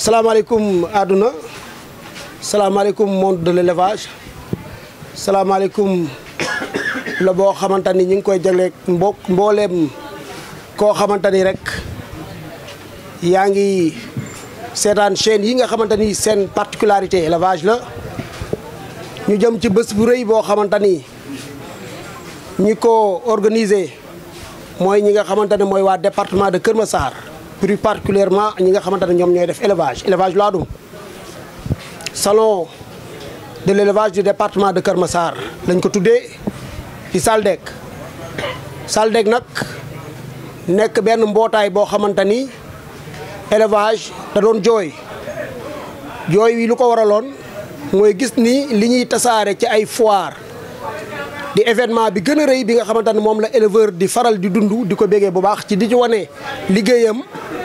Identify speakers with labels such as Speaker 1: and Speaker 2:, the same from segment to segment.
Speaker 1: salaamaaleykum àdduna salaamaaleykum monde de l'élevage salaamaaleykum la boo xamante ni ñu ngi koy jagleeg mbo mbooleem koo xamante ni rek yaa ngi seetaan chaîne yi nga xamante ni seen particularité élevage la ñu jëm ci bés bu rëy boo xamante ni ñi ko organiser mooy ñi nga xamante ne mooy waa département de Kër Massar plus particulièrement ñi nga xamante ne ñoom ñooy def élevage élevage laadum salon de l'élevage du département de Kër Massar lañ ko tuddee ci Saldek Saldek nag nekk benn mbootaay boo xamante ni élevage da doon jooy jooy wi lu ko waraloon mooy gis ni li ñuy tasaare ci ay foire di événement bi gën a rëy bi nga xamante ne moom la éleveur di faral di dund di ko bégee bu baax ci di ci wane liggéeyam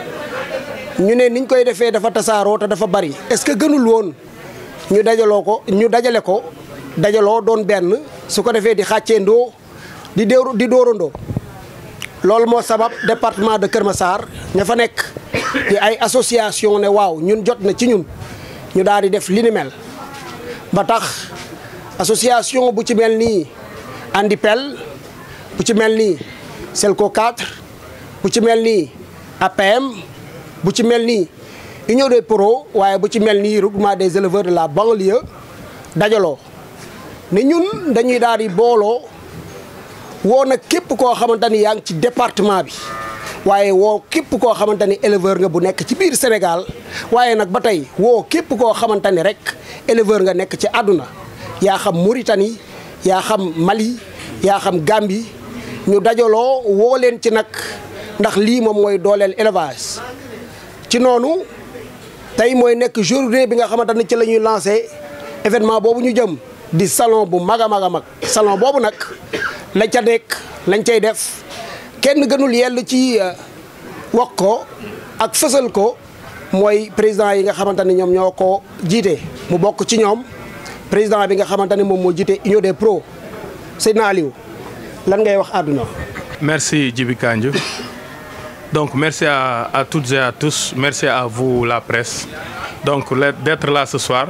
Speaker 1: ñu ne niñ koy defee dafa tasaaroo te dafa bari est-ce que gënul woon ñu dajaloo ko ñu dajale ko dajaloo doon benn su ko defee di xàcceendoo di déeru di dóorandoo loolu moo sabab département de Kër Massar ña fa nekk di ay association ne waaw ñun jot na ci ñun ñu daal di def li ni mel ba tax association bu ci mel nii Andipel bu ci mel nii Selco 4 bu ci mel nii APM bu ci mel nii Union des Pros waaye bu ci mel nii regroupement des éleveurs de la banlieue dajaloo ne ñun dañuy daal di booloo woo nag képp koo xamante ni yaa ngi ci département bi waaye woo képp koo xamante ni éleveur nga bu nekk ci biir Sénégal waaye nag ba tey woo képp koo xamante ni rek éleveur nga nekk ci àdduna yaa xam Mauritanie yaa xam Mali yaa xam Gambie ñu dajaloo woo leen ci nag ndax lii moom mooy dooleel élevage ci noonu tey mooy nekk journée bi nga xamante ni ci la ñuy lancé événement boobu ñu jëm di salon bu mag a mag a mag salon boobu nag lañ ca nekk lañ cay def kenn gënul yell ci wax ko ak fësal ko mooy président yi nga xamante ni ñoom ñoo ko jiite mu bokk ci ñoom président bi nga xamante ni moom moo jiite Union des pros Seydina Aliou lan ngay wax àdduna
Speaker 2: Merci Djibi Kandji. Donc merci à, à toutes et à tous, merci à vous la presse. Donc le- d'être là ce soir.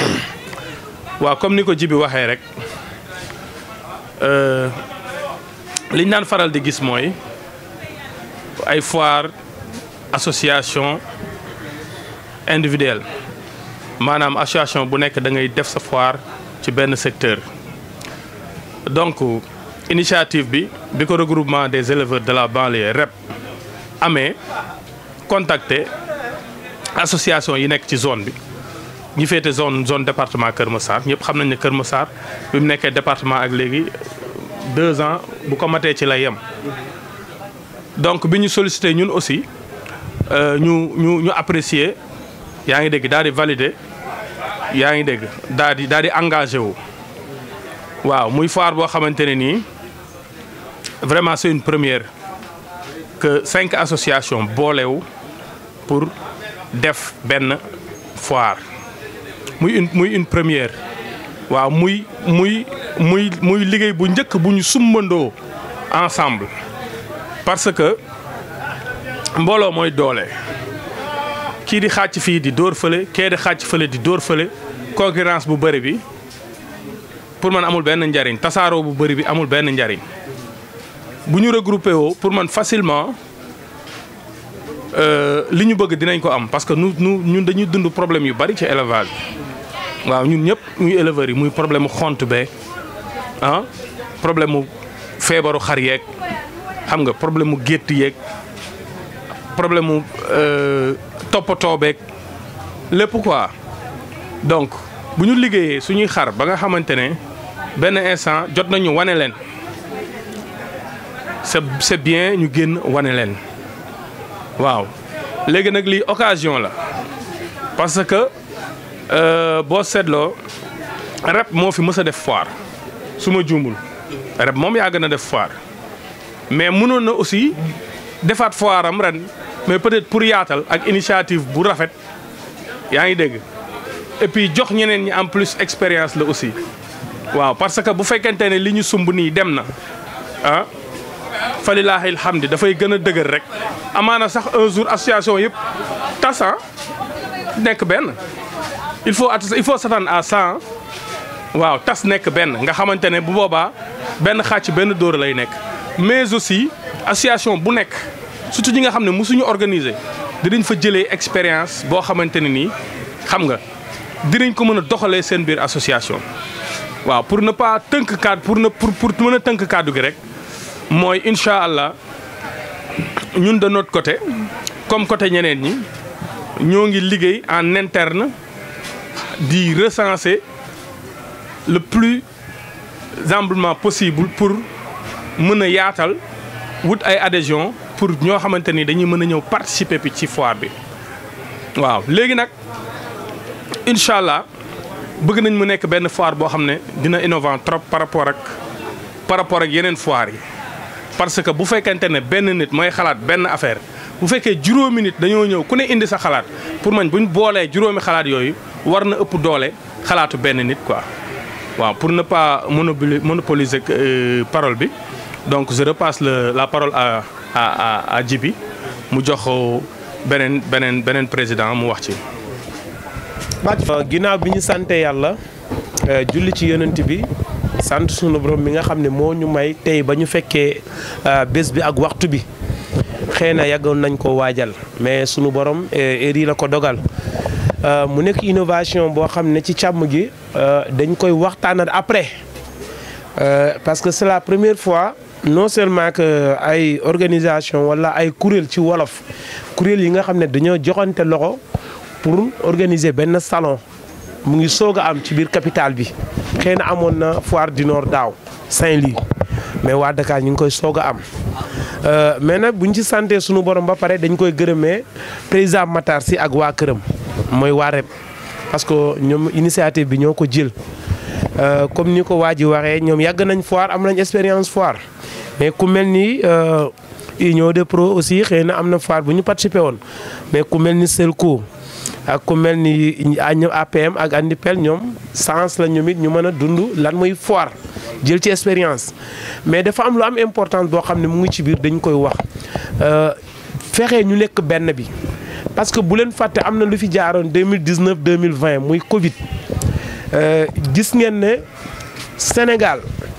Speaker 2: waaw comme ni ko Djibi waxee rek euh, liñ naan faral di gis mooy ay foire association individuelle maanaam association bu nekk da ngay def sa foire ci benn secteur. donc initiative bi bi ko regroupement des éleveurs de la banlieue REP amee contacter association yi nekk ci zone bi ñi féete zone zone département Kër Massar ñëpp xam nañ ne Kër Massar bi mu nekkee département ak léegi deux ans bu ko matee ci la yem. donc bi ñu sollicité ñun aussi euh, ñu ñu ñu apprécier yaa ngi dégg daal di valider yaa ngi dégg daal di daal di engagé wu. waaw muy foire boo xamante ne nii vraiment c'est une première que cinq associations boolewu pour def benn foire muy une muy une première waaw muy muy muy muy liggéey bu njëkk bu ñu sumbandoo ensemble parce que mbooloo mooy doole kii di xàcc fii di dóor fële kee di xàcc fële di dóor fële concurrence bu bëri bi pour man amul benn njariñ tasaaroo bu bëri bi amul benn njariñ bu ñu regroupé woo pour man facilement euh, li ñu bëgg dinañ ko am parce que nu nu ñun dañuy dund problème yu bari ci élevage bi waaw ñun ñëpp muy éleveurs yi muy problème mu xont bee ah problème mu feebaru xar yeeg xam nga problème mu gétt yeeg problème mu euh, toppatoo beeg lépp quoi donc bu ñu liggéeyee suñuy xar ba nga xamante ne benn instant jot nañu wane leen c'est c'est bien ñu génn wane leen waaw léegi nag lii occasion la parce que euh, boo seetloo rep moo fi mës a def foire su ma juumul rep moom yaa gën a def foire mais mënoon na aussi defaat foire am ren mais peut-être pour yaatal ak initiative bu rafet yaa ngi dégg et puis jox ñeneen ñi en plus expérience la aussi waaw parce que bu fekkente ne li ñu sumb nii dem na ah falilaahi alhamdi dafay gën a dëgër rek amaana sax un jour association yëpp tasa nekk benn il faut il faut s'attendre à ça waaw tas nekk benn nga xamante ne bu boobaa benn xàcc benn dóor lay nekk mais aussi association bu nekk surtout ñi nga xam ne mosuñu organiser dinañ fa jëlee expérience boo xamante ne nii xam nga dinañ ko mën a doxalee seen biir association. waaw pour ne pas tënk cadre pour ne pour pour mën a tënk cadre gi rek mooy incha allah ñun de notre côté comme côté ñeneen ñi ñoo ngi liggéey en interne di recenser le plus amplement possible pour mën a yaatal wut ay adhésion pour ñoo xamante ni dañuy mën a ñëw participer bi ci foire bi waaw léegi nag incha allah bëgg nañ mu nekk benn foire boo xam ne dina innovant trop par rapport ak par rapport ak yeneen foire yi parce que bu fekkente ne benn nit mooy xalaat benn affaire bu fekkee juróomi nit dañoo ñëw ku ne indi sa xalaat pour man buñ boolee juróomi xalaat yooyu war na ëpp doole xalaatu benn nit quoi waaw pour ne pas monopoliser parole bi donc je repasse le la parole à à à Djibi mu jox beneen beneen beneen président mu wax ci.
Speaker 3: ginnaaw bi ñu sante yàlla julli ci yonent bi sant sunu borom mi nga xam ne moo ñu may tey ba ñu fekkee bés bi ak waxtu bi xëy na yàggoon nañ ko waajal mais sunu borom heure yi la ko dogal mu nekk innovation boo xam ne ci càmm gi dañ koy waxtaanal après parce que c'est la première fois non seulement que ay organisation wala ay kuréel ci wolof kuréel yi nga xam ne dañoo joxante loxo pour organiser benn salon mu ngi soog a am ci biir capitale bi xëy na amoon na foire du Nord daaw Saint-Louis mais waa Dakar ñu ngi koy soog a am mais nag buñ ci santé sunu borom ba pare dañ koy gërëmee président Matar Sy ak waa këram mooy waa REP parce que ñoom initiative bi ñoo ko jël comme ni ko waa ji waxee ñoom yàgg nañ foire am nañ expérience foire mais ku mel ni union de pro aussi xëy na am na foire bu ñu participé woon mais ku mel ni Selco ak ku mel ni ñoom APM ak Andipel ñoom sens la ñoom it ñu mën a dund lan muy foire jël ci expérience mais dafa am lu am importance boo xam ne mu ngi ci biir dañ koy wax fexe ñu nekk benn bi parce que bu leen fàtte am na lu fi jaaroon 2019 2020 muy Covid gis ngeen ne Sénégal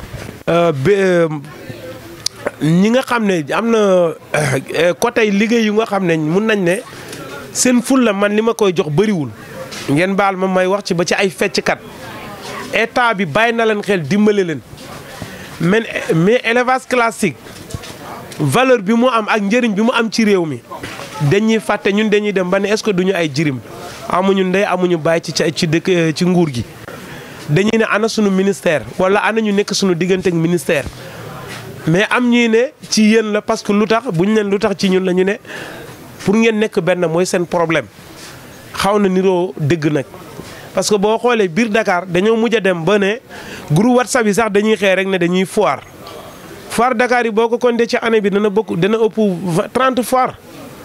Speaker 3: ñi nga xam ne am na côté liggéey yu nga xam ne mun nañ ne seen ful la man li ma koy jox bëriwul ngeen baal ma may wax ci ba ci ay fecckat état bi bàyyi na leen xel dimbale leen mais mais élevage classique valeur bi mu am ak njëriñ bi mu am ci réew mi dañuy fàtte ñun dañuy dem ba ne est-ce que duñu ay jirim amuñu ndey amuñu bàyyi ci ci dëkk ci nguur gi dañuy ne ana sunu ministère wala ana ñu nekk sunu diggante ak ministère mais am ñuy ne ci yéen la parce que lu tax bu ñu leen lu tax ci ñun la ñu ne pour ngeen nekk benn mooy seen problème xaw na niroo dëgg nag. parce que boo xoolee biir Dakar dañoo mujj a dem ba ne groupe WhatsApp yi sax dañuy xëy rek ne dañuy foire foire Dakar yi boo ko compté ci année bi dana bokk dana ëpp 30 foire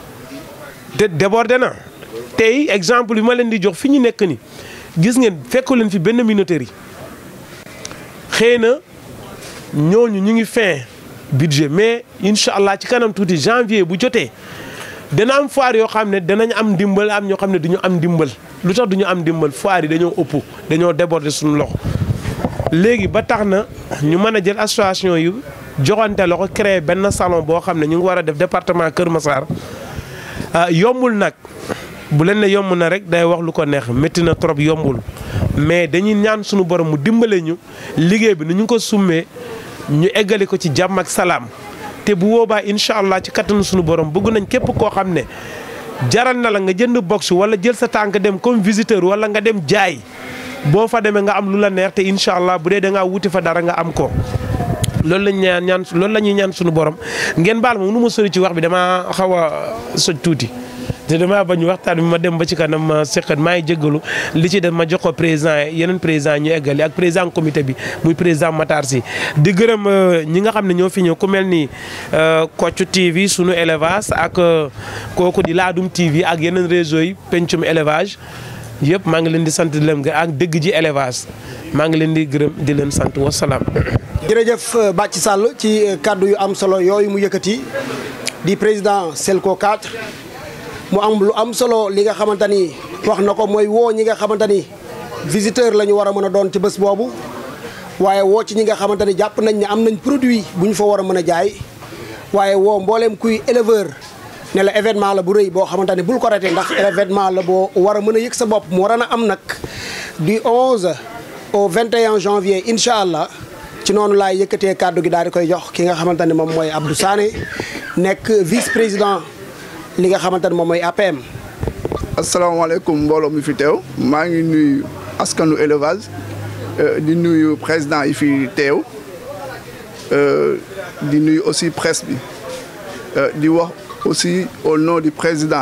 Speaker 3: te débordé na tey exemple bi ma leen di jox fi ñu nekk ni gis ngeen fekku leen fi benn minoterie xëy na ñooñu ñu ngi fin budget mais incha allah ci kanam tuuti janvier bu jotee dana am foire yoo xam ne danañ am ndimbal am ñoo xam ne du ñu am ndimbal lu tax du ñu am ndimbal foire yi dañoo ëpp dañoo déborder suñu loxo léegi ba tax na ñu mën a jël association yu joxante loxo créer benn salon boo xam ne ñu ngi war a def département Kër Massar yombul nag bu leen ne yomb na rek day wax lu ko neex métti na trop yombul mais dañuy ñaan suñu borom mu dimbale ñu liggéey bi nu ñu ko summee ñu eggali ko ci jàmm ak salaam te bu boobaa incha allah ci kattanu suñu borom bëgg nañ képp koo xam ne jaral na la nga jënd box wala jël sa tànk dem comme visiteur wala nga dem jaay boo fa demee nga am lu la neex te incha allah bu dee da ngaa wuti fa dara nga am ko. loolu lañ ñaan ñaan loolu la ñuy ñaan suñu borom ngeen baal ma nu ma sori ci wax bi damaa xaw a soj tuuti. te damaa bañ waxtaan bi ma dem ba ci kanam ma seqat maa ngi jéggalu li ci def ma jox ko président yeneen président ñu eggali ak président comité bi muy président Matar Sy di gërëm ñi nga xam ne ñoo fi ñëw ku mel ni Kocc TV sunu élevage ak kooku di Laadum TV ak yeneen réseau yi pencum élevage yëpp maa ngi leen di sant di leen ak dëgg ji élevage maa ngi leen di gërëm di leen sant wasalaam.
Speaker 1: jërëjëf Bathie Sall ci kàddu yu am solo yooyu mu yëkkati di président Selco 4. mu am lu am solo li nga xamante ni wax na ko mooy woo ñi nga xamante ni visiteur la ñu war a mën a doon ci bés boobu waaye woo ci ñi nga xamante ni jàpp nañ ne am nañ produit bu ñu fa war a mën a jaay waaye woo mbooleem kuy éleveur ne la événement la bu rëy boo xamante ni bul ko ratee ndax événement la boo war a mën a yëg sa bopp mu war a na am nag du 11 au 21 janvier incha allah ci noonu laay yëkkatee kàddu gi daal di koy jox ki nga xamante ne moom mooy Abdou Sané nekk vice président li nga xamante ne moom mooy APM.
Speaker 4: asalaamaaleykum mbooloo mi fi teew maa ngi nuyu askanu élevage di nuyu président yi fi teew di nuyu aussi presse bi di wax aussi au nom du président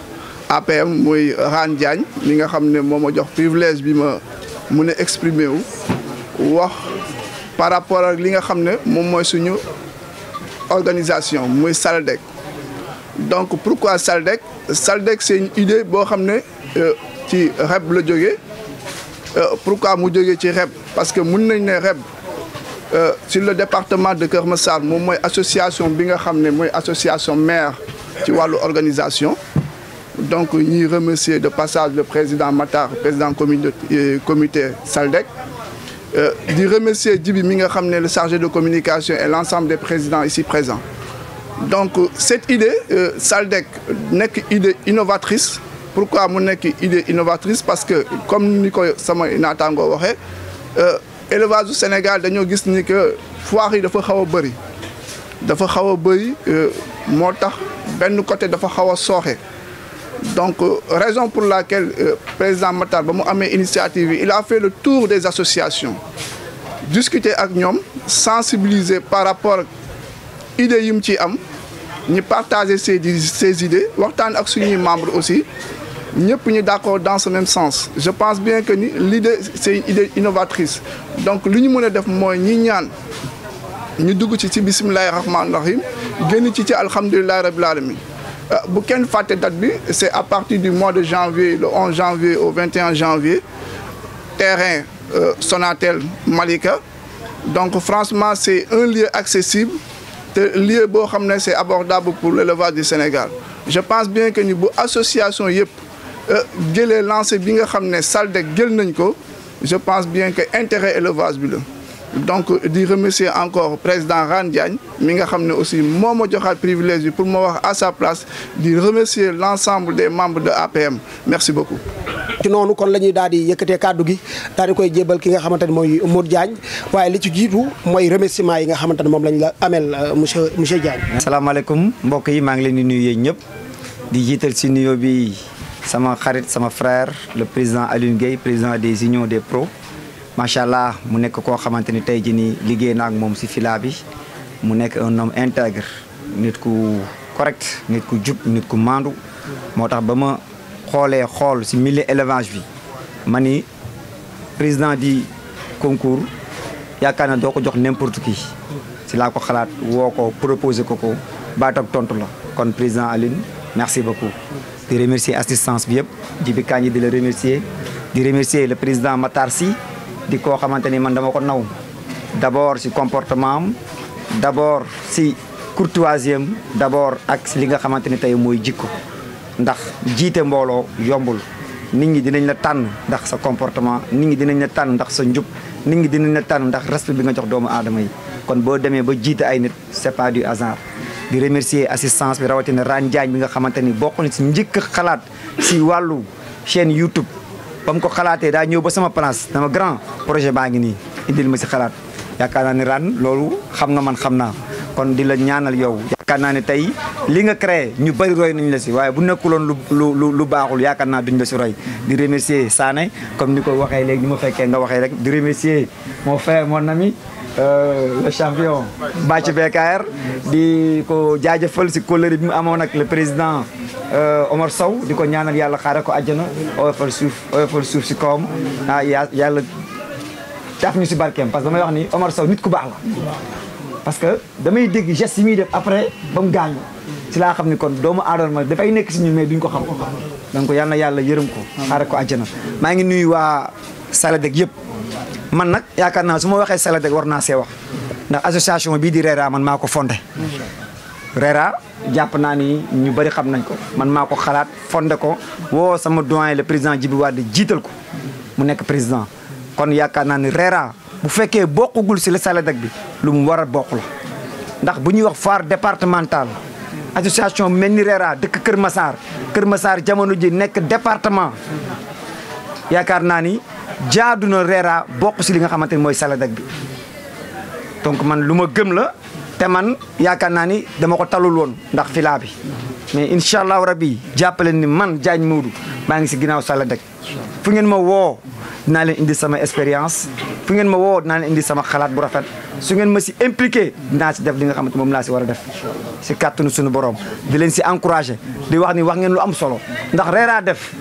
Speaker 4: APM muy Rane Diagne mi nga xam ne moo ma jox privilège bi ma mun a exprimer wu wax par rapport ak li nga xam ne moom mooy suñu organisation muy SALDEC donc pourquoi SALDEC SALDEC c'est une idée boo xam ne ci REB la jógee pourquoi mu jógee ci REB parce que mun nañ ne REB sur le département de Kër Massar moom mooy association bi nga xam ne mooy association maire ci wàllu organisation donc ñuy remercier de passage le président Matar président comité comité SALDEC di remercier Djibi mi nga xam ne le chargé de communication et l'ensemble des présidents ici présents donc cette idée euh, SALDEC nekk idée innovatrice pourquoi mu nekk idée innovatrice parce que comme ni ko sama naataangoo waxee élevage du Sénégal dañoo gis ni que foire yi dafa xaw a bëri dafa xaw a bëri moo tax benn côté dafa xaw a sooxe donc raison pour laquelle euh, président Matar ba mu amee initiative yi il a fait le tour des associations discuter ak ñoom sensibiliser par rapport idées yi mu ci am ñu partager ces ces idées waxtaan ak suñuy membres aussi ñëpp ñu d'accord dans ce même sens je pense bien que ni l'idée c'est une idée innovatrice donc li ñu mën a def mooy ñi ñaan ñu dugg ci ci bismillahi rahmaani rahim génn ci ci alhamdulillahi rabbil alamin bu kenn fàtte date bi c'est à partir du mois de janvier le 11 janvier au 21 janvier terrain euh, Sonatel Malika donc franchement c'est un lieu accessible te lieu boo xam ne c'est abordable pour l'élevage du Sénégal je pense bien que ni bu association yëpp jëlee lancé bi nga xam ne SALDEC jël nañ ko je pense bien que intérêt élevage bi la donc di remercier encore président Rane Diagne mi nga xam ne aussi moo ma joxaat privilège bi pour ma wax à sa place di remercier l'ensemble des membres de APM merci beaucoup
Speaker 1: ci noonu kon la ñuy daal di yëkkatee kàddu gi daal di koy jébal ki nga xamante ne mooy Modou Diagne waaye li ci jiitu mooy remerciement yi nga xamante ne moom lañ la amel monsieur monsieur Diagne.
Speaker 5: asalaamaaleykum mbokk yi maa ngi leen di nuyu yéen ñëpp di jiital si nuyoo bi sama xarit sama frère le président Alioune Gueye président des unions des pros macha allah mu nekk koo xamante ni tey jii nii liggéey naa ak moom si fila bi mu nekk un homme intègre nit ku correct nit ku jub nit ku maandu moo tax ba ma. xoolee xool ci milieu élevage bi ma ni président di concours yaakaar na doo ko jox n'importe qui ci laa ko xalaat woo ko proposé ko ko baat ak tontu la kon président Aline merci beaucoup di remercier assistance bi yëpp Jibi Kañ di la remercier di remercier le président Matar Sy di koo xamante ni man dama ko naw d'abord ci comportement am d'abord ci courtoisie am d'abord ak li nga xamante ni tey mooy jikko ndax jiite mbooloo yombul nit ñi dinañ la tànn ndax sa comportement nit ñi dinañ la tànn ndax sa njub nit ñi dinañ la tànn ndax respect bi nga jox doomu aadama yi kon boo demee ba jiite ay nit c'est pas du hasard di remercier assistance bi rawatina Rane Diagne bi nga xamante ni bokk na si njëkk xalaat si wàllu chaîne YouTube ba mu ko xalaatee daa ñëw ba sama place dama grand projet baa ngi nii indil ma si xalaat yaakaar naa ni Rane loolu xam nga man xam naa kon di la ñaanal yow yaakaar naa ne tey li nga créé ñu bëri roy nañ la si waaye bu nekkuloon lu lu lu baaxul yaakaar naa duñ la si roy di remercier Sané comme ni ko waxee léegi ni ma fekkee nga waxee rek di remercier mon frère mon ami euh, le champion Bathie BKR di ko jaajëfal si kóllëre bi mu amoon ak le président Omar Sow di ko ñaanal yàlla xaare ko àjjana oyofal suuf oyofal suuf si kawam ah yàlla taaf ñu si barkeem parce que damay wax ni Omar Sow nit ku baax la parce que damay dégg geste yi muy def après ba mu gaañu ci laa xam ni kon doomu aadama dafay nekk si ñun mais duñ ko xam donc yal na yàlla yërëm ko xaare ko àjjana maa ngi nuyu waa Saladec yëpp man nag yaakaar naa su ma waxee Saladec war naa see wax ndax association bii di RERA man maa ko fondé RERA jàpp naa ni ñu bëri xam nañ ko man maa ko xalaat fondé ko woo sama doyen le président Djibi Wade jiital ko mu nekk président kon yaakaar naa ni RERA bu fekkee bokkugul si la SALEDEC bi lu mu war a bokk la ndax bu ñuy wax foire départementale association mel ni RERA dëkk Kër Massar Kër Massar jamono ji nekk département yaakaar naa ni jaadu na RERA bokk si li nga xamante ni mooy SALEDEC bi donc man lu ma gëm la te man yaakaar naa ni dama ko talul woon ndax filaa bi mais incha allahu rabi jàppale ni man Diagne Modou maa ngi si ginnaaw SALEDEC fu ngeen ma woo dinaa leen indi sama expérience fu ngeen ma woo dinaa leen indi sama xalaat bu rafet su ngeen ma si impliqué dinaa si def li nga xamante moom laa si war a def si kàttanu suñu borom di leen si encouragé di wax ni wax ngeen lu am solo ndax reeraa def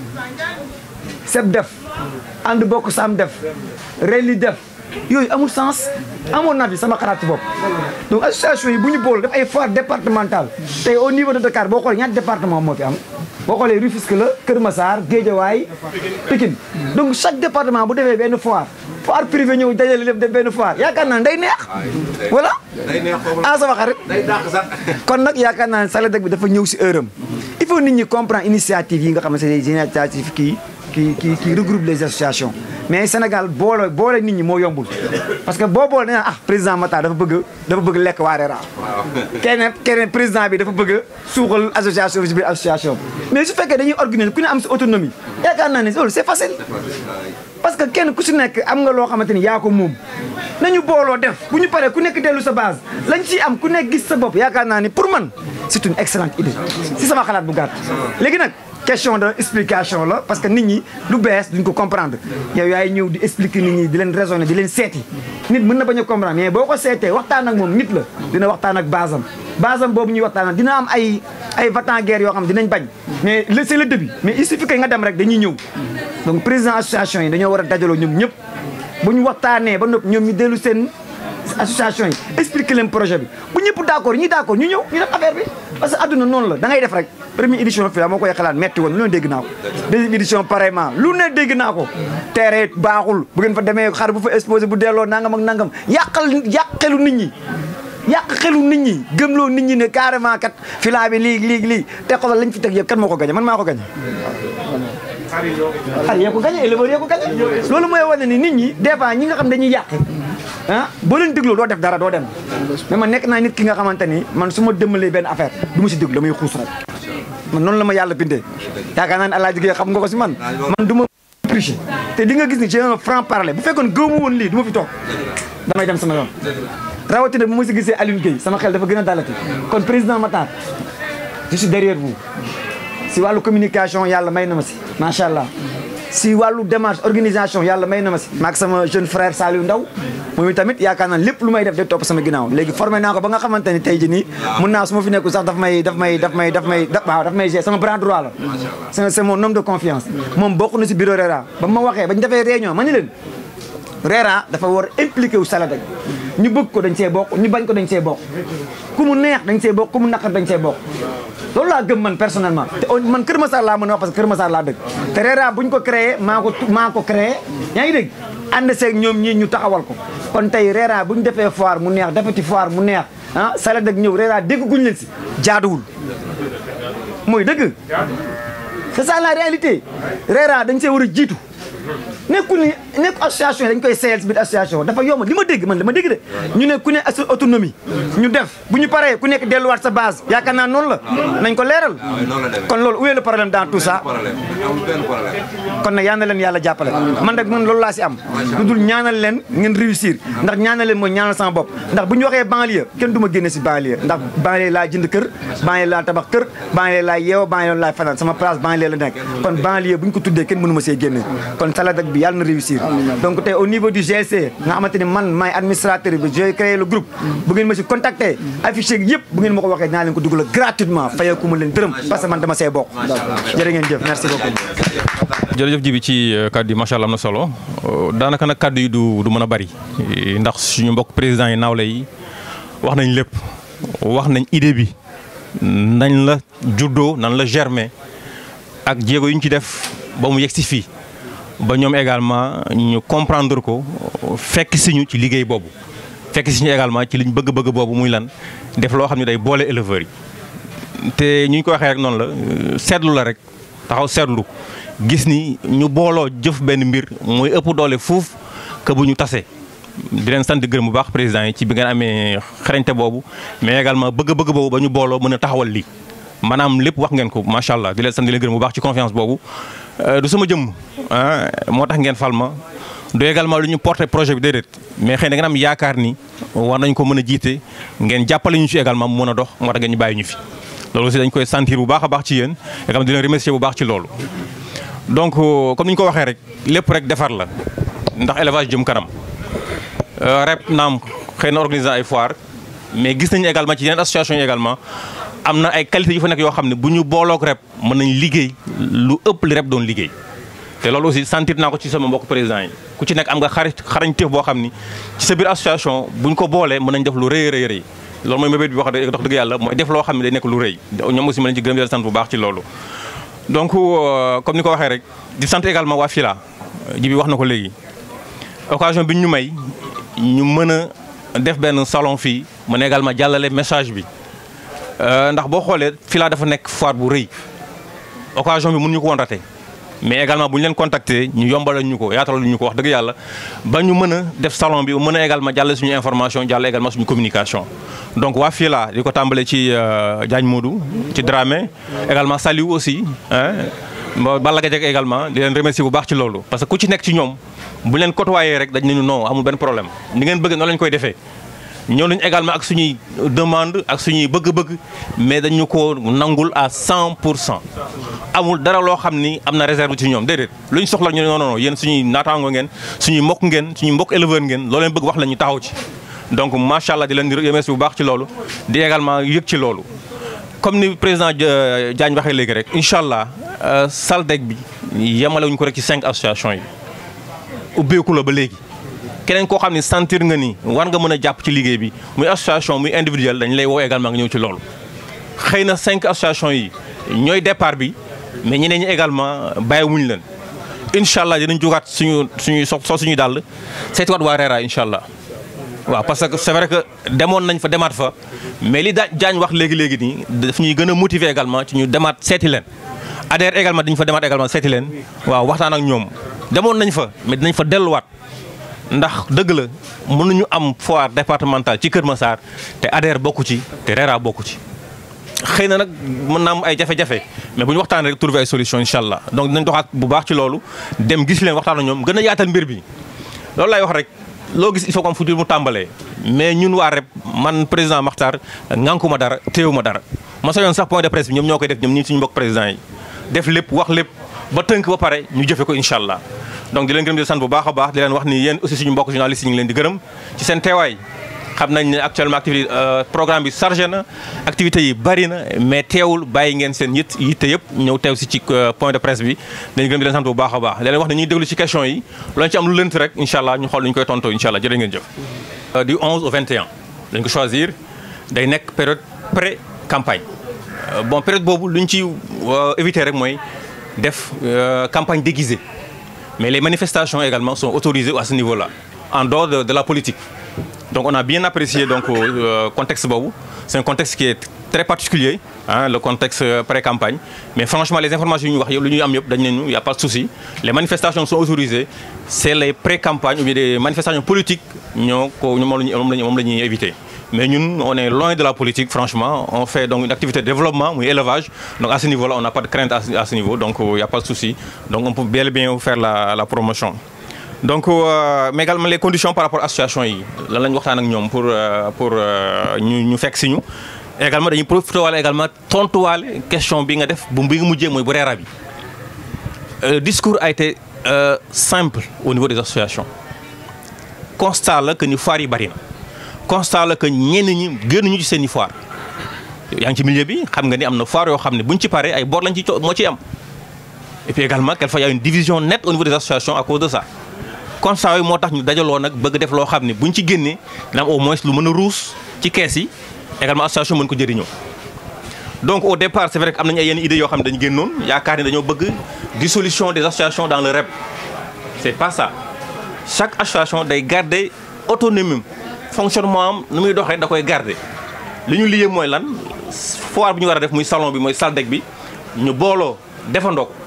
Speaker 5: seb def ànd bokk sam def reli def yooyu amul sens amoon naa fi sama xalaat ci bopp donc association yi bu ñu boole def ay foire départementale tey au niveau de Dakar boo xoolee ñaata département moo fi am boo xoolee Rufisque la Kër Massar Guédiawaye Pikine donc chaque département bu defee benn foire foire privé ñëw dajale lépp def benn foire yaakaar naa ne day neex voilà ah sama xarit kon nag yaakaar naa ne SALEDEC bi dafa ñëw si heure am il faut nit ñi comprendre initiative yi nga xam ne c'est des initiatives kii qui qui qui regroupe les associations mais Sénégal boole boole nit ñi moo yombul parce que boo boole nee ah président Matar dafa bëgg dafa bëgg lekk waa RERA keneen keneen président bi dafa bëgg suuxal association bi si biir association mais su fekkee dañuy organiser ku ne am si autonomie yaakaar naa ne loolu c'est facile parce que kenn ku si nekk am nga loo xamante ni yaa ko moom nañu booloo def bu ñu paree ku nekk dellu sa base lañ ciy am ku nekk gis sa bopp yaakaar naa ni pour man c'est une excellente idée si sama xalaat bu gàtt léegi nag question de explication la parce que nit ñi lu bees duñ ko comprendre yow yaay ñëw di expliquer nit ñi di leen raisonner di leen seeti nit mën na bañ a comprendre mais boo ko seetee waxtaan ak moom nit la dina waxtaan ak basam basam boobu ñuy waxtaan dina am ay ay vatan guerre yoo xam dinañ bañ mais le c'est le début mais il suffit que nga dem rek dañuy ñëw donc président association yi dañoo war a dajaloo ñoom ñëpp bu ñu waxtaanee ba noppi ñoom ñu dellu seen association yi expliquer leen projet bi bu ñëpp d'accord ñi d'accord ñu ñëw ñu def affaire bi parce que adduna noonu la da ngay def rek première édition fii moo koy xalaat metti woon lu ne dégg naa ko deuxième édition pareillement lu ne dégg naa ko terrain baaxul bu ngeen fa demee xar bu fa exposé bu delloo nangam ak nangam yàqal yàq xelu nit ñi yàq xelu nit ñi gëmloo nit ñi ne carrément kat filaa bi lii lii lii te xoolal lañ fi teg yëpp kan moo ko gañe man maa ko gañe xar yee ko gañe éleveur yee ko gañe loolu mooy wane ni nit ñi des fois ñi nga xam dañuy yàq ah boo leen dégloo doo def dara doo dem mais man nekk naa nit ki nga xamante ni man su ma dëmmalee benn affaire du ma si déglu damay xuus rek man noonu la ma yàlla bindee yaakaar naa ne Alaaji Gueye xam nga ko si man man du ma tricher te di nga gis ni j'ai un franc parler bu fekkoon gëmu woon lii du ma fi toog damay dem sama yoon rawatina bu ma si gisee Alioune Gueye sama xel dafa gën a dalati kon président Matar je suis derrière vous si wàllu communication yàlla may na ma si macha allah si wàllu démarche organisation yàlla may na ma si maag sama jeune frère Saliou Ndaw moom tamit yaakaar naa lépp lu may def day topp sama ginnaaw léegi formé naa ko ba nga xamante ni tey jii nii mun naa su ma fi nekkul sax daf may daf may daf may daf may waaw daf may gérer sama bras droit la c'est c'est mon homme de confiance moom bokk na si bureau RERA ba ma waxee ba ñu defee réunion ma ni leen RERA dafa war impliqué wu SALEDEC ñu bëgg ko dañ see bokk ñu bañ ko dañ see bokk ku mu neex dañ see bokk ku mu naqar dañ see bokk loolu laa gëm man personnellement te man Kër Massar laa mën a wax parce que Kër Massar laa dëkk te RERA bu ñu ko créé maa ko maa ko créé yaa ngi dégg ànd seeg ñoom ñii ñu taxawal ko kon tey RERA bu ñu defee foire mu neex defati foire mu neex ah SALEDEC ñëw RERA dégg guñ leen si jaaduwul mooy dëgg c'est ça la réalité RERA dañ see war a jiitu nekkul ni nekk association yi dañ koy seeyal si biir association dafa yomb li ma dégg man li ma dégg de ñu ne ku ne sa autonomie ñu def bu ñu paree ku nekk delluwaat sa base yaakaar naa noonu la nañ ko leeral kon loolu où est le problème dans tout ça kon nag yal na leen yàlla jàppale man nag man loolu laa si am lu dul ñaanal leen ngeen réussir ndax ñaanal leen mooy ñaanal sama bopp ndax bu ñu waxee banlieue kenn du ma génne si banlieue ndax banlieue laa jënd kër banlieue laa tabax kër banlieue laa yeew banlieue laa fanaan sama place banlieue la nekk kon banlieue bu ñu ko tuddee kenn mënu ma see génne kon SALEDEC bi yàlla na réussir donc tey au niveau du GLC nga xamante ni man maay administrateur bi j'ai créé le groupe bu ngeen ma si contacter affiché yëpp bu ngeen ma ko waxee dinaa leen ko dugal gratuitement fayeeku ma leen dërëm parce que man dama see bokk jërë ngeen jëf merci beaucoup
Speaker 6: jërëjëf ji bi ci kàddu yi macha allah am na solo daanaka nag kàddu yi du du mën a bari ndax suñu mbokk président yi nawle yi wax nañ lépp wax nañ idée bi nañ la juddoo nan la germer ak jéego yu ñu ci def ba mu yegg si fii ba ñoom également ñu comprendre ko fekk si ñu ci liggéey boobu fekk si ñu également ci liñ bëgg-bëgg boobu muy lan def loo xam ne day boole éleveurs yi te ñu ko waxee rek noonu la seetlu la rek taxaw seetlu gis ni ñu booloo jëf benn mbir mooy ëpp doole fuuf que bu ñu tasee. di leen sant di gërëm bu baax président yi ci bi ngeen amee xarañte boobu mais également bëgg-bëgg boobu ba ñu booloo mën a taxawal lii maanaam lépp wax ngeen ko macha allah di leen sant di leen gërëm bu baax ci confiance boobu. du sama jëmm ah moo tax ngeen fal ma du également lu ñu porté projet bi déedéet mais xëy na ngeen am yaakaar ni war nañ ko mën a jiite ngeen jàppale ñu ci également mu mën a dox moo tax ngeen ñu bàyyi ñu fi. loolu aussi dañ koy sentir bu baax a baax ci yéen également di leen remercier bu baax ci loolu donc comme ni ñu ko waxee rek lépp rek defar la ndax élevage jëm kanam. rep naam xëy na organiser ay foire mais gis nañu également ci yeneen association yi également am na ay qualité yu fa nekk yoo xam ne bu ñu booloog rep mën nañ liggéey lu ëpp li rep doon liggéey te loolu aussi sentir naa ko ci sama mbokk président yi ku ci nekk am nga xarit xarañteef boo xam ni ci sa biir association buñ ko boolee mën nañ def lu rëy rëy rëy loolu mooy mébét bi wax dox dëgg yàlla mooy def loo xam ne day nekk lu rëy ñoom aussi mën nañ ci gërëm di leen sant bu baax ci loolu donc comme ni ko waxee rek di sant également waa FILA ji bi wax na ko léegi occasion bi ñu may ñu mën a def benn salon fii mën également jàllale message bi ndax boo xoolee FILA dafa nekk foire bu rëy occasion bi mënuñu ko woon raté mais également bu ñu leen contacter ñu yombalal ñu ko yaatalal ñu ko wax dëgg yàlla ba ñu mën a def salon bi mën a également jàllale suñu information jàllale également suñu communication. donc waa FILA di ko tàmbale ci Diagne Modou ci Dramé également Saliou aussi Balla Gadiaga également di leen remercier bu baax ci loolu parce que ku ci nekk ci ñoom. bu leen côtoyé rek dañ nañu non amul benn problème ni ngeen bëgg noonu lañ koy defee ñëw nañu également ak suñuy demande ak suñuy bëgg-bëgg mais dañu ko nangul à 100 pour cent amul dara loo xam ni am na réserve ci ñoom déedéet lu ñu soxla ñu non non yéen suñuy naataango ngeen suñuy mbokk ngeen suñuy mbokk éleveur ngeen loo leen bëgg wax la ñu taxaw ci donc macha allah di leen di remercier bu baax ci loolu di également yëg ci loolu comme ni président Diagne waxee léegi rek incha allah SALDEC bi yemalewuñu ko rek ci cinq associations yi ubbeeku la ba léegi keneen koo xam ne sentir nga ni war nga mën a jàpp ci liggéey bi muy association muy individuel dañ lay woo également nga ñëw ci loolu. xëy na cinq associations yi ñooy départ bi mais ñeneen ñi également bàyyiwuñ leen incha allah dinañ jógaat suñu suñuy so soo suñuy dàll seetiwaat waa RERA incha allah. waaw parce que c'est vrai que demoon nañ fa demaat fa mais li daa jaañ wax léegi léegi nii daf ñuy gën a motiver également ci ñu demaat seeti leen adhère également dañu fa demaat également seeti leen waaw waxtaan ak ñoom. demoon nañ fa mais dinañ fa delluwaat ndax dëgg la mënuñu am foire départementale ci Kër Massar te ADER bokku ci te RERA bokku ci. xëy na nag mën naa am ay jafe-jafe mais bu ñu waxtaanee rek trouver ay solution incha allah donc dinañ doxaat bu baax ci loolu dem gis leen waxtaan ak ñoom gën a yaatal mbir bi loolu lay wax rek loo gis il faut que am fu mu tàmbalee. mais ñun waa rep man président Makhtar ŋànkuma dara téewuma dara ma sa yoon sax point de presse bi ñoom ñoo koy def ñoom ñi suñu mbokk président yi def lépp wax lépp. ba tënk ba pare ñu jëfe ko incha allah donc di leen gërëm di sant bu baax a baax di leen wax ni yéen aussi suñu mbokk journalistes yi ñu ngi leen di gërëm ci seen teewaay xam nañ ne actuellement activité programme bi chargé na activités yi bari na mais teewul bàyyi ngeen seen yit yitte yëpp ñëw teew si ci point de presse bi dañu gërëm di leen sant bu baax a baax di leen wax ne ñuy déglu ci question yi loolu ci am lu lënt rek incha allah ñu xool nu ñu koy tontoo incha allah jërë ngeen jëf du 11 au 21 dañ ko choisir day nekk période pré campagne bon période boobu lu ñu ci éviter rek mooy def campagne déguisée mais les manifestations également sont autorisées à ce niveau-là en dehors de, de la politique donc on a bien apprécié donc euh, contexte boobu c'est un contexte qui est très particulier hein, le contexte pré-campagne mais franchement les informations yu ñu wax yëpp lu ñuy am yëpp dañ ne ñu y a pas de souci les manifestations sont autorisées c'est les pré-campagnes ou bien des manifestations politiques ñoo ko moom la ñuy moom la ñuy moom la ñuy éviter mais ñun on est loin de la politique franchement on fait donc une activité de développement muy élevage donc à ce niveau-là on n'a pas de crainte à ce, à ce niveau donc il n'y a pas de souci donc on peut bel et bien faire la la promotion. donc euh, mais également les conditions par rapport association yi lan la ñu waxtaan ak ñoom pour pour ñu ñu fekk si ñu également dañuy profité waale également tontuwaale question bi nga def bu bi nga mujjee mooy bu reera bi le discours a été euh, simple au niveau des associations constat la que ni foire yi bari na. constat la que ñenn ñi génnuñu ci seen i foire yaa ngi ci milieu bi xam nga ni am na foire yoo xam ne buñ ci paree ay bor lañ ci moo ciy am et puis également quelquefois y a une division nette au niveau des associations à cause de ça constat yi moo tax ñu dajaloo nag bëgg def loo xam ne buñ ci génnee dina am au moins lu mën a ruus ci kees yi également association mën ko jëriñoo donc au départ c'est vrai que am nañu ay yenn idées yoo xam ne dañu génnoon yaakaar ne dañoo bëgg dissolution des associations dans le REP c'est pas ça chaque association day garder autonomie fonctionnement am nu muy doxee da koy garder li ñu lié mooy lan foire bi ñu war a def muy salon bi mooy SALDEC bi ñu booloo defandoo ko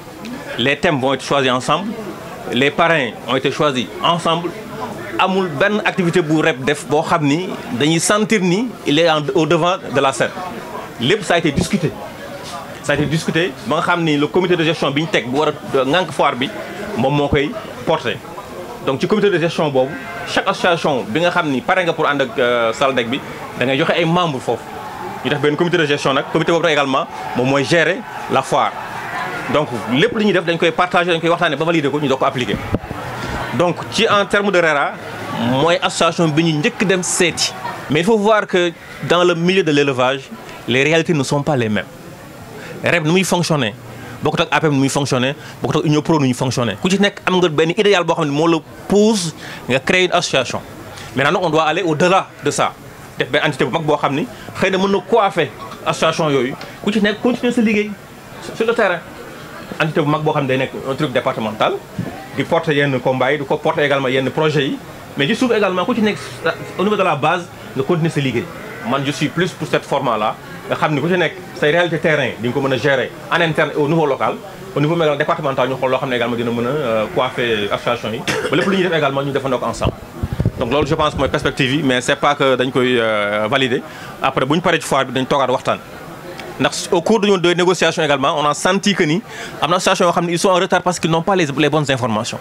Speaker 6: les thèmes vont être choisis ensemble les parrains ont été choisis ensemble amul benn activité bu rep def boo xam ni dañuy sentir ni il est en au devant de la scène lépp ça a été discuté ça a été discuté ba nga xam ni le comité de gestion bi ñu teg bu war a ŋànk foire bi moom moo koy porté donc ci comité de gestion boobu chaque association bi nga xam ni pare nga pour ànd ak SALDEC bi da ngay joxe ay membres foofu ñu def benn comité de gestion nag comité boobu nag également moom mooy gérer la foire donc lépp li ñuy def dañ koy partager dañ koy waxtaanee ba valider ko ñu doog ko appliquer donc ci en terme de RERA mooy association bi ñu njëkk dem seeti mais il faut voir que dans le milieu de l'élevage les réalités ne sont pas les mêmes REP nu muy fonctionner bokkut ak APM nu muy fonctionner bokkut ak Union Pro nu muy fonctionner ku ci nekk am nga benn idéal boo xam ne moo la pousse nga créer une association maintenant nag on doit aller au-delà de ça def benn entité bu mag boo xam ni xëy na mën na coiffer association yooyu ku ci nekk continuer sa liggéey sur le terrain entité bu mag boo xam ne day nekk un truc départemental di porter yenn combats yi di ko porter également yenn projets yi mais ci suuf également ku ci nekk au niveau de la base nga continuer sa liggéey man je suis plus pour cette format là nga xam ni ku ci nekk say réalité terrain di nga ko mën a gérer en interne au niveau local au niveau également départemental ñu xool loo xam ne également dina mën a coiffer association yi ba lépp lu ñuy def également ñu defandoo ko ensemble donc loolu je pense mooy perspective yi mais c'est pas que dañ koy valider après bu ñu paree ci foire bi dañ toogaat waxtaan ndax au cours de de négociations également on a senti que ni am na association yoo xam ne ils sont en retard parce qu'ils n'ont pas les les bonnes informations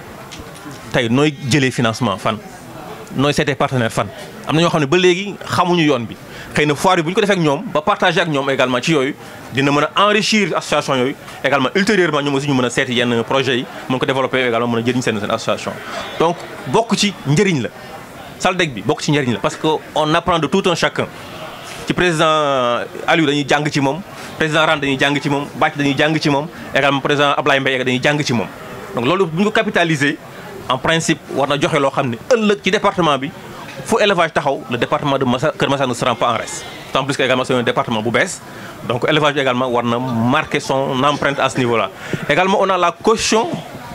Speaker 6: tey nooy jëlee financement fan nooy seetee partenaire fan am na ñoo xam ne ba léegi xamuñu yoon bi xëy na foire bi bu ñu ko defee ak ñoom ba partager ak ñoom également ci yooyu dina mën a enrichir association yooyu également ultérieurement ñoom aussi ñu mën a seeti yenn projets yi mën ko développer également mën a jëriñ seen seen association donc bokk ci njëriñ la SALDEC bi bokk ci njëriñ la parce que on apprend de tout un chacun ci président Aliou dañuy jàng ci moom président Rane dañuy jàng ci moom Bàcc dañuy jàng ci moom également président Ablaye Mbaye dañuy jàng ci moom donc loolu bu ñu ko capitaliser en principe war na joxe loo xam ne ëllëg ci département bi fu élevage taxaw le département de Massa Kër Massar ne se rend pas en reste tant plus que également c'est un département bu bees donc élevage bi également war na marquer son empreinte à ce niveau là également on a la caution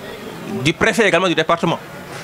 Speaker 6: du préfet également du département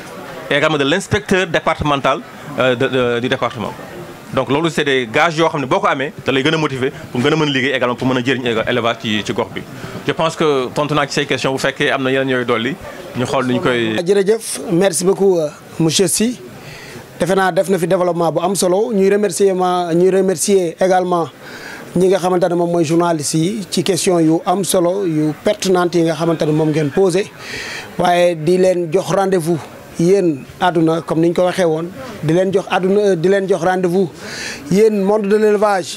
Speaker 6: et également de l'inspecteur départemental euh, de, de, du département donc loolu c'est des gages yoo xam ne boo ko amee da lay gën a motiver pour gën a mën a liggéey également pour mën a jëriñ élevage ci ci gox bi je pense que tontu naa ci say questions bu fekkee am na yeneen yooyu dolli ñu xool ni ñu koy.
Speaker 1: jërëjëf merci beaucoup monsieur Sy defe naa def na fi développement bu am solo ñuy remercier ma ñuy remercier également ñi nga xamante ne moom mooy journalistes yi ci question yu am solo yu pertinentes yi nga xamante ne moom ngeen posé waaye di leen jox rendez-vous. yéen àdduna comme ni ñu ko waxee woon di leen jox àdduna di leen jox rendez-vous yéen monde de l'élevage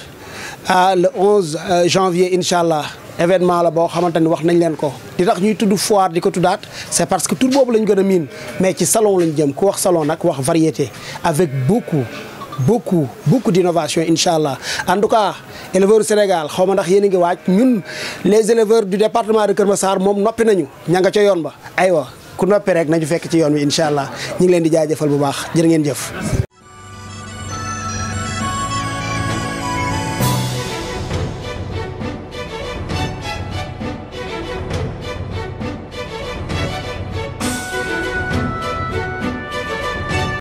Speaker 1: à le 11 janvier incha allah événement la boo xamante ni wax nañ leen ko di tax ñuy tudd foire di ko tuddaat c'est parce que tur boobu lañ gën a miin mais ci salon lañ jëm ku wax salon nag wax variété avec beaucoup beaucoup beaucoup d'innovation incha allah en tout cas éleveurs Sénégal xaw ma ndax yéen a ngi waaj ñun les éleveurs du département de Kër Massar moom noppi nañu ña nga ca yoon ba aywa ku noppi rek nañu fekk ci yoon wi incha allah ñu ngi leen di jaajëfal bu baax jërë ngeen jëf.